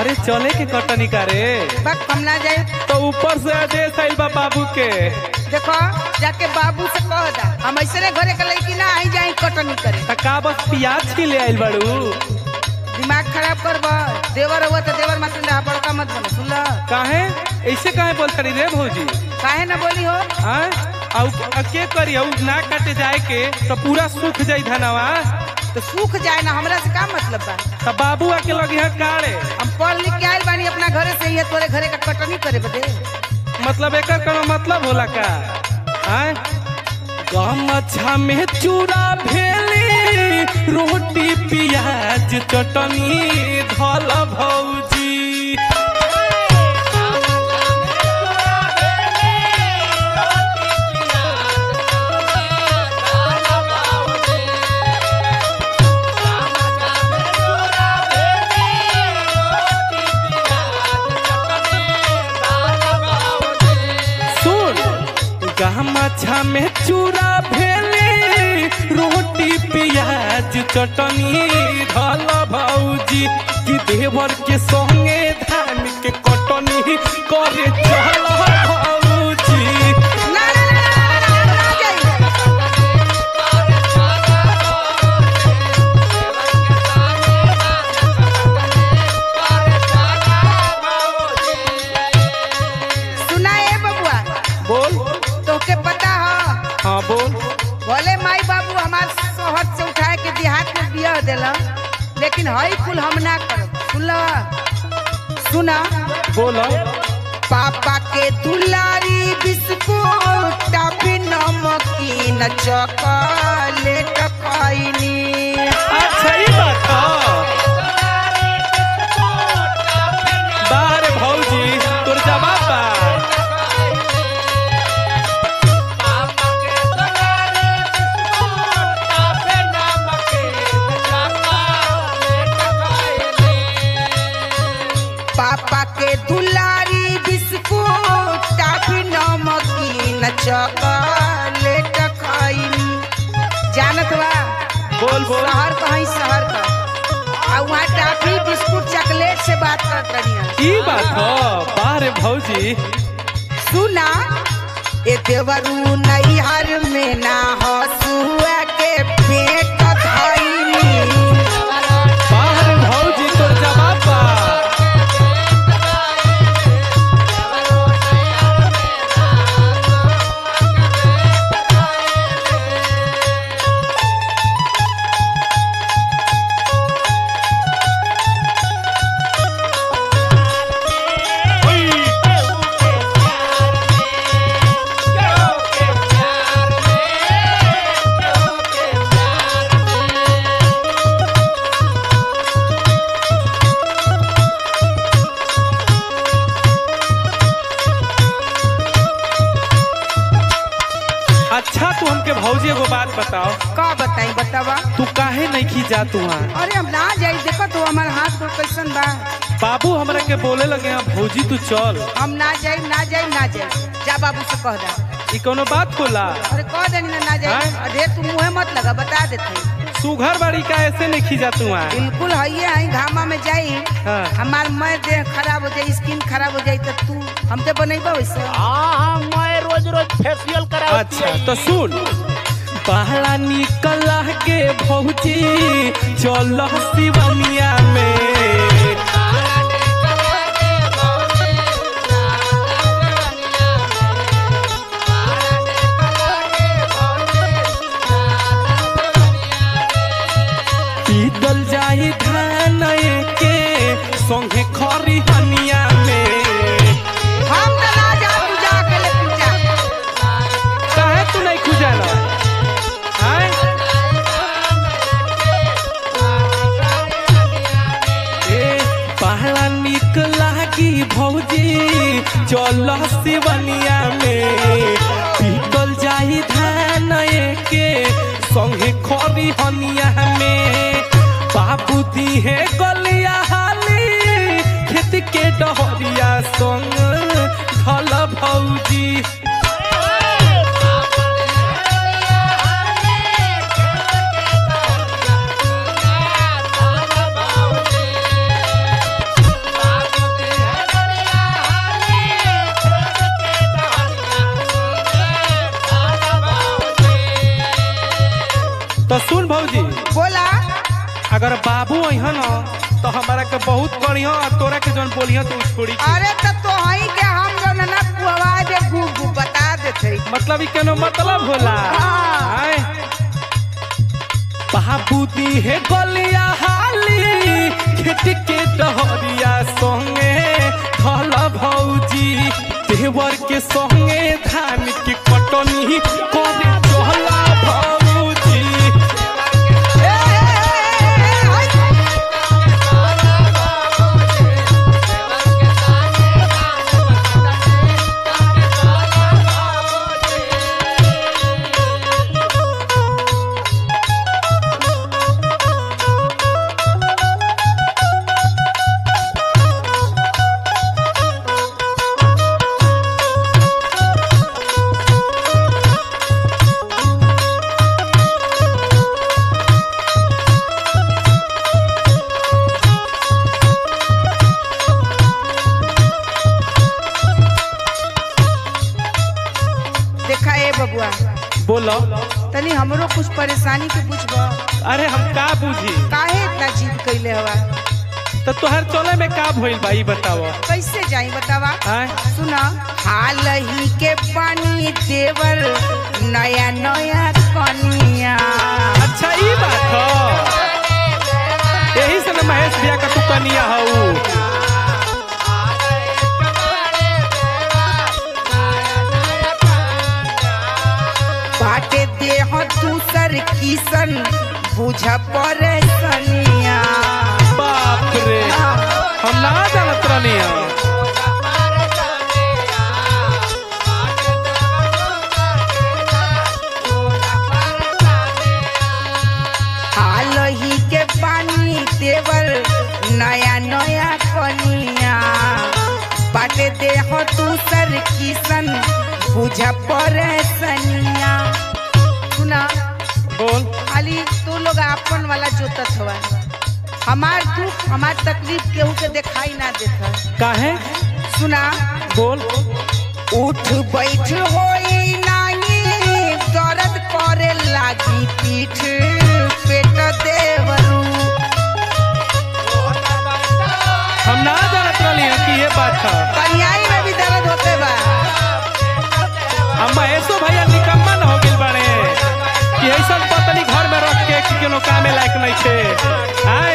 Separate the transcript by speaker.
Speaker 1: अरे चले के कटनी करे
Speaker 2: बक हम ना जाए
Speaker 1: तो ऊपर से आदेश आइल बा बाबू के
Speaker 2: देखो जाके बाबू से कह दा हम ऐसे घरे के लड़की ना आई जाए कटनी करे
Speaker 1: त का बस प्याज छीले आइल बाड़ू
Speaker 2: दिमाग खराब कर देवर हुआ तो देवर मत रहा बड़का मत बनो सुन ला
Speaker 1: काहे ऐसे काहे बोलत रही रे भौजी
Speaker 2: काहे ना बोली हो
Speaker 1: आय आउ आ के करी आउ ना काटे जाए के तो पूरा सूख जाई धनवा
Speaker 2: तो सूख जाए ना हमरा से का मतलब बा
Speaker 1: त बाबू आके लगी है काड़े
Speaker 2: हम पढ़ लिख के आइल बानी अपना घरे से ही तोरे घरे का कटनी करे बदे
Speaker 1: मतलब एकर कोनो मतलब होला का आय गमछा में चूड़ा भेली रोटी प्याज चटनी धल भौजी सुन गमछा में चूड़ा भेली रोटी प्याज चटनी धल भौजी कि देवर के संगे धान के कटनी करे चल भौजी
Speaker 2: ना ना ना ना ना ना ना जाइए सुना ए बबुआ
Speaker 1: बोल
Speaker 2: तोके पता हो
Speaker 1: हाँ बोल
Speaker 2: भले माई बाबू हमार शहर से उठाए के देहात में बिया देला लेकिन हई कुल हम ना करब सुनला सुना
Speaker 1: बोल
Speaker 2: पापा के दुलारी बिस्कुट टाफी नमकीन चॉकलेट खैनी
Speaker 1: अच्छा ही बात बारे भौजी तोर जवाब बा
Speaker 2: पापा के दुलारी बिस्कुट टाफी नमकीन चॉकलेट खैनी जानत बा
Speaker 1: बोल बोल
Speaker 2: शहर कहीं शहर का और वहाँ टाफी बिस्कुट चॉकलेट से बात करत रही
Speaker 1: ई बात हो बारे भौजी
Speaker 2: सुना ए देवरू नैहर में ना हसुआ के पेट धैनी
Speaker 1: बारे भौजी तोर जवाब बा अच्छा तू हमके भौजी एगो बात बताओ
Speaker 2: का बताई बतावा
Speaker 1: तू काहे नहीं खी जा तू वहाँ
Speaker 2: अरे हम ना जाई देखो तो हमार हाथ में कैसन बा
Speaker 1: बाबू हमरा के बोले लगे हैं भौजी तू चल
Speaker 2: हम ना जाई ना जाई ना जाई जा बाबू से कह दा
Speaker 1: ई कोनो बात होला
Speaker 2: अरे कह देनी ना ना जाई
Speaker 1: हैं?
Speaker 2: अरे तू मुंह मत लगा बता देते
Speaker 1: सुघर बाड़ी का ऐसे नहीं खी जा तू वहाँ
Speaker 2: बिल्कुल है है घामा में जाई
Speaker 1: हाँ।
Speaker 2: हमार मैं देह खराब हो जाई स्किन खराब हो जाई तो तू हमके बनेबा वैसे
Speaker 3: हाँ हाँ मैं रोज रोज फेशियल करा
Speaker 1: अच्छा तो सुन पहला निकल के भौजी चल शिवनिया में पीतल जाई धान के संगे खरी हनिया में
Speaker 2: हम तो ना जा तू जा अकेले तू जा
Speaker 1: काहे तू नहीं खुजाला आय ए पहला निक लागी भौजी चल शिवनिया में पीतल जाई धान के संगे खरी हनिया में बाबू दी है गलिया हाली खेत के डहरिया संग धल भौजी बाबू अइहन न तो हमारा के बहुत करियो और तोरा के जौन बोलियो तो उ छोड़ी के।
Speaker 2: अरे तो तोहही के हम लोग ना कुआ दे गु गु बता देते
Speaker 1: मतलब ई केनो मतलब होला
Speaker 2: हाँ।
Speaker 1: आय बाबू दी है गलिया हाली खेत के डहरिया संगे धल भौजी देवर के संगे धान के कटनी करे चहला भौजी
Speaker 2: ए, ए, ए, ए, हाय। देखा ए बबुआ
Speaker 1: बोलो
Speaker 2: तनी हमरो कुछ परेशानी के पूछब
Speaker 1: अरे हम का बुझी
Speaker 2: काहे इतना जिद कैले हवा
Speaker 1: तो तोहर चले में का भइल बा ई बताव
Speaker 2: कैसे जाई बतावा
Speaker 1: आय
Speaker 2: सुना हाल ही के पानी देवर नया नया कनिया
Speaker 1: अच्छा ई बात ह यही से न महेश भैया का तू कनिया हऊ
Speaker 2: बाटे देह दूसर किसन बुझ परेशानिया
Speaker 1: बाप रे हम ना जानत रहनी
Speaker 2: हाल ही के पानी देवर नया नया कनिया बाटे देह दूसर किसन बुझ परेशानिया सुना
Speaker 1: बोल
Speaker 2: खाली तू लोग अपन वाला जोतत हवा हमार दुख हमार तकलीफ केहू के दिखाई ना देता
Speaker 1: काहे
Speaker 2: सुना
Speaker 1: बोल
Speaker 2: उठ बैठ होई नाही दर्द करे लागी पीठ पेट देवरू
Speaker 1: हम ना जानत रहनी कि ये बात है
Speaker 2: कन्याई में भी दर्द होते बा
Speaker 1: हम महेशो भैया निकम्मा न हो गेल बाड़े कि ऐसा पतली घर में रख के कि कोनो कामे लायक नहीं छे आय